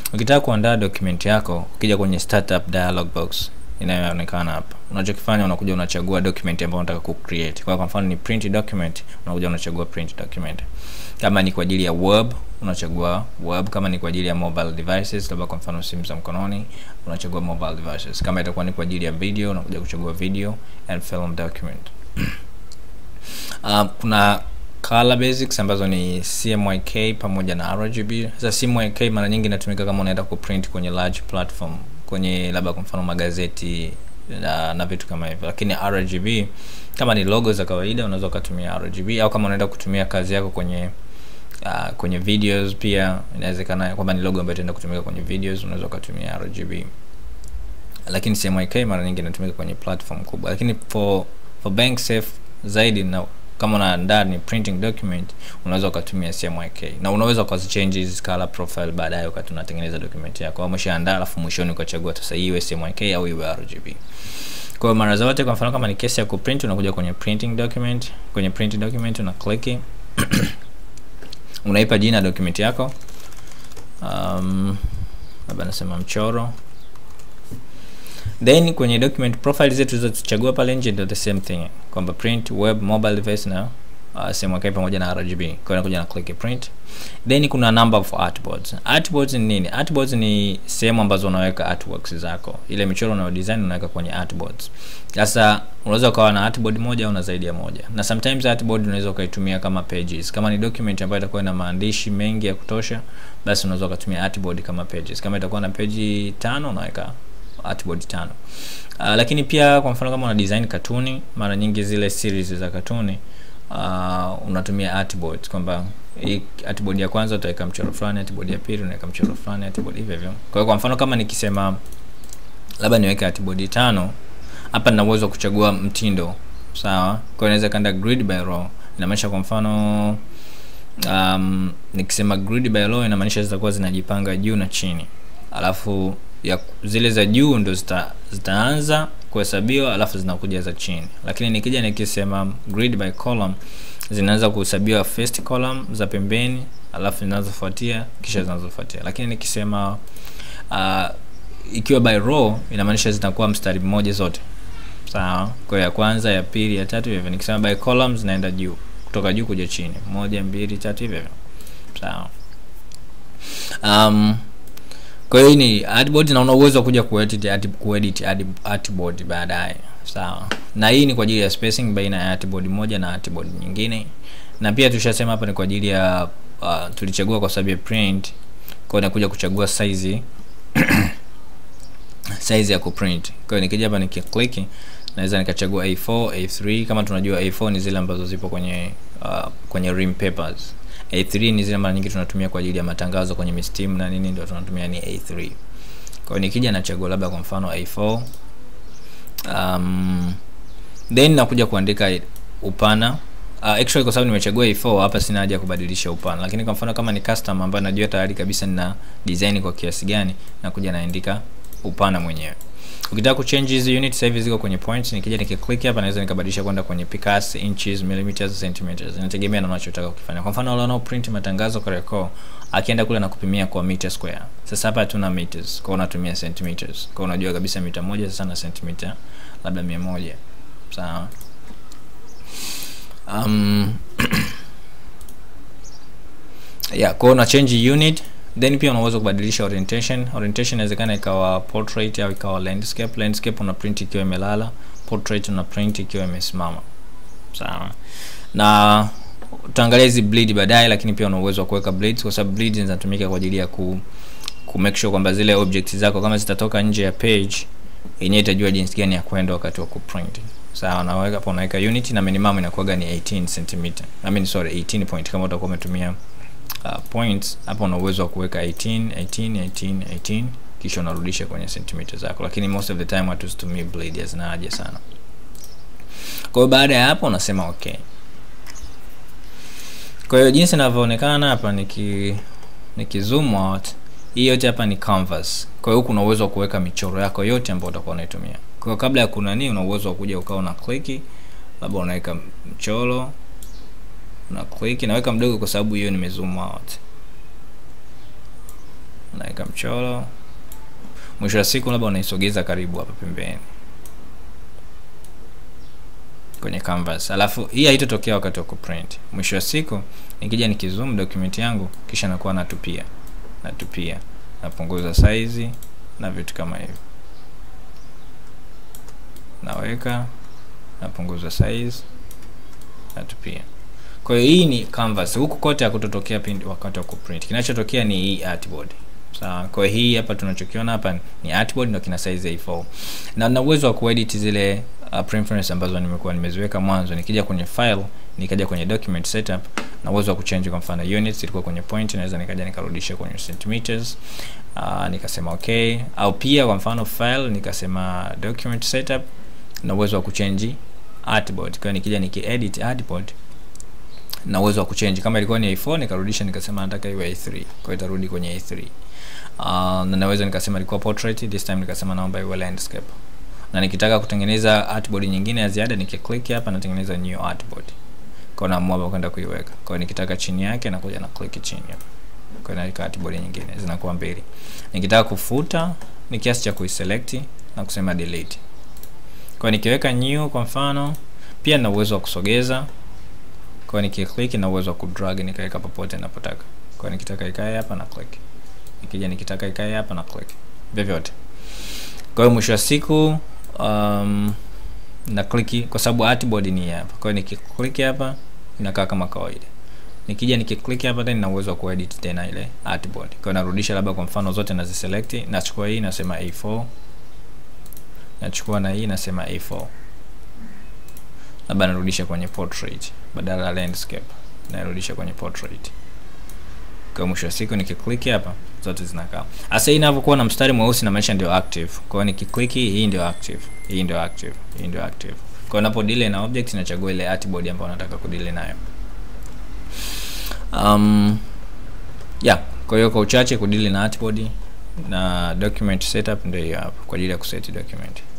ukitaka kuandaa document yako ukija kwenye startup dialog box inayoonekana hapa unachokifanya unakuja unachagua document ambayo unataka ku create kwa kwa mfano ni print document unakuja unachagua print document kama ni kwa ajili ya web unachagua web kama ni kwa ajili ya mobile devices labda kwa mfano simu za mkononi unachagua mobile devices kama itakuwa ni kwa ajili ya video unakuja kuchagua video and film document uh, kuna color basics ambazo ni CMYK pamoja na RGB. Sasa CMYK mara nyingi inatumika kama unaenda kuprint kwenye large platform, kwenye labda kwa mfano magazeti na, na vitu kama hivyo, lakini RGB kama ni logo za kawaida unaweza ukatumia RGB, au kama unaenda kutumia kazi yako kwenye uh, kwenye videos pia inawezekana kwamba ni logo ambayo itaenda kutumika kwenye videos, unaweza ukatumia RGB, lakini CMYK mara nyingi inatumika kwenye platform kubwa, lakini for for bank safe zaidi na kama unaandaa ni printing document unaweza ukatumia CMYK na unaweza ukazichange hizi color profile baadaye wakati unatengeneza document yako, au umeshaandaa alafu mwishoni ukachagua sasa hii iwe CMYK au iwe RGB. Kwa hiyo mara zote, kwa mfano kama ni kesi ya kuprint, unakuja kwenye printing document, kwenye print document una click unaipa jina document yako, um, labda nasema mchoro then kwenye document profile zetu tulizochagua pale nje ndio the same thing kwamba print web mobile device na uh, CMYK pamoja na RGB. Kwa hiyo nakuja na click print, then kuna number of artboards. Artboards ni nini? Artboards ni sehemu ambazo unaweka artworks zako, ile michoro unayo design unaweka kwenye artboards. Sasa unaweza ukawa na artboard moja au na zaidi ya moja, na sometimes artboard unaweza ukaitumia kama pages. Kama ni document ambayo itakuwa na maandishi mengi ya kutosha, basi unaweza ukatumia artboard kama pages. Kama itakuwa na page tano unaweka artboard tano. Uh, lakini pia kwa mfano kama una design katuni, mara nyingi zile series za katuni uh, unatumia artboard kwamba hii artboard ya kwanza utaweka mchoro fulani, artboard ya pili unaweka mchoro fulani, artboard hivyo hivyo. Kwa hiyo kwa mfano kama nikisema labda niweke artboard tano, hapa nina uwezo wa kuchagua mtindo, sawa? Kwa hiyo naweza kanda grid by row, inamaanisha kwa mfano um, nikisema grid by row inamaanisha zitakuwa zinajipanga juu na chini, alafu ya zile za juu ndo zita, zitaanza kuhesabiwa alafu zinakuja za chini, lakini nikija nikisema grid by column zinaanza kuhesabiwa first column za pembeni alafu zinazofuatia kisha zinazofuatia. Lakini nikisema uh, ikiwa by row inamaanisha zitakuwa mstari mmoja zote, sawa. Kwa ya kwanza, ya pili, ya tatu hivyo. Nikisema by column zinaenda juu kutoka juu kuja chini, moja, mbili, tatu hivyo hivyo, sawa. um, kwa hiyo ni artboard na una uwezo wa kuja kuedit art, kuedit artboard baadaye, sawa. Na hii ni kwa ajili ya spacing baina ya artboard moja na artboard nyingine, na pia tushasema hapa ni kwa ajili ya uh, tulichagua kwa sababu ya print, kwa hiyo nakuja kuchagua size size ya kuprint. Kwa hiyo nikija hapa nikiclick, naweza nikachagua A4, A3. Kama tunajua A4 ni zile ambazo zipo kwenye uh, kwenye rim papers A3 ni zile mara nyingi tunatumia kwa ajili ya matangazo kwenye mistimu na nini, ndio tunatumia ni A3. Kwa hiyo nikija nachagua labda kwa mfano A4, um, then nakuja kuandika upana uh, actually kwa sababu nimechagua A4 hapa sina haja ya kubadilisha upana, lakini kwa mfano kama ni custom ambayo najua tayari kabisa nina design kwa kiasi gani, nakuja naandika upana mwenyewe. Ukitaka kuchange hizi unit sasa hivi ziko kwenye points, nikija nikiclick hapa naweza nikabadilisha kwenda kwenye picas, inches, millimeters, centimeters. Inategemea na unachotaka kukifanya. Kwa mfano wale wanao print matangazo kwa record, akienda kule na kupimia kwa meter square. Sasa hapa hatuna meters, kwa unatumia centimeters. Kwa unajua kabisa mita moja sasa na centimeter labda 100. Sawa. Um, yeah, kwa una change unit then pia unaweza kubadilisha orientation. Orientation inawezekana ikawa portrait au ikawa landscape. Landscape una print ikiwa imelala, portrait una print ikiwa imesimama. Sawa. Na utaangalia hizi bleed baadaye, lakini pia una uwezo wa kuweka bleeds kwa sababu bleeds zinatumika kwa ajili ya ku, ku make sure kwamba zile objects zako kama zitatoka nje ya page yenyewe itajua jinsi gani ya kwenda wakati wa kuprint. Sawa, naweka hapo, unaweka unit na minimum inakuwa ni 18 cm. I mean sorry 18 point kama utakuwa umetumia uh, points hapo una uwezo wa kuweka 18 18 18 18 kisha unarudisha kwenye sentimita zako, lakini most of the time watu situmii blade, hazina haja sana. Kwa hiyo baada ya hapo unasema okay. Kwa hiyo jinsi inavyoonekana hapa niki niki zoom out, hii yote hapa ni canvas. Kwa hiyo kuna uwezo wa kuweka michoro yako yote ambayo utakuwa unaitumia. Kwa hiyo kabla ya kunani, una uwezo wa kuja ukawa una click, labda unaweka mchoro na click naweka mdogo kwa sababu hiyo nime zoom out. unaweka mchoro mwisho wa siku labda unaisogeza karibu hapa pembeni kwenye canvas alafu hii haitotokea wakati wa kuprint mwisho wa siku nikija nikizoom document yangu kisha nakuwa natupia natupia napunguza size na vitu kama hivyo naweka napunguza size natupia kwa hiyo hii ni canvas huku kote hakutotokea pindi wakati wa kuprint kinachotokea ni hii artboard sawa kwa hiyo hii hapa tunachokiona hapa ni artboard ndio kina size A4 na na uwezo wa kuedit zile uh, preference ambazo nimekuwa nimeziweka mwanzo nikija kwenye file nikaja kwenye document setup na uwezo wa kuchange kwa mfano units ilikuwa kwenye point naweza nikaja nikarudisha kwenye centimeters uh, nikasema okay au pia kwa mfano file nikasema document setup na uwezo wa kuchange artboard kwa nikija nikiedit artboard na uwezo wa kuchange kama ilikuwa ni A4 nikarudisha nikasema nataka iwe A3 kwa hiyo itarudi kwenye A3 uh, na naweza nikasema ilikuwa portrait this time nikasema naomba iwe landscape na nikitaka kutengeneza artboard nyingine ya ziada nikiclick hapa natengeneza new artboard kwa naamua kwenda kuiweka kwa hiyo nikitaka chini yake nakuja na click chini hapa kwa hiyo naweka artboard nyingine zinakuwa mbili nikitaka kufuta ni kiasi cha kuiselect na kusema delete kwa hiyo nikiweka new kwa mfano pia na uwezo wa kusogeza kwa hiyo nikiclick na uwezo wa kudrag nikaweka popote ninapotaka kwa hiyo nikitaka ikae hapa na click nikija nikitaka ikae hapa na click vyovyote kwa hiyo mwisho wa siku um, na click kwa sababu artboard ni hapa kwa hiyo nikiclick hapa inakaa kama kawaida nikija nikiclick hapa tena nina uwezo wa kuedit tena ile artboard kwa hiyo narudisha labda kwa mfano zote naziselect nachukua hii nasema A4 nachukua na hii nasema A4 labda narudisha kwenye portrait badala ya landscape narudisha kwenye portrait kwa mwisho wa siku nikiclick hapa zote zinakaa hasa hii inavyokuwa na mstari mweusi na maisha ndio active kwa hiyo nikiclick hii ndio active hii ndio active hii ndio active kwa hiyo unapo delay na object inachagua ile artboard ambayo unataka kudelay nayo um, yeah kwa hiyo kwa uchache kudili na artboard na document setup ndio hiyo hapa kwa ajili ya kuset document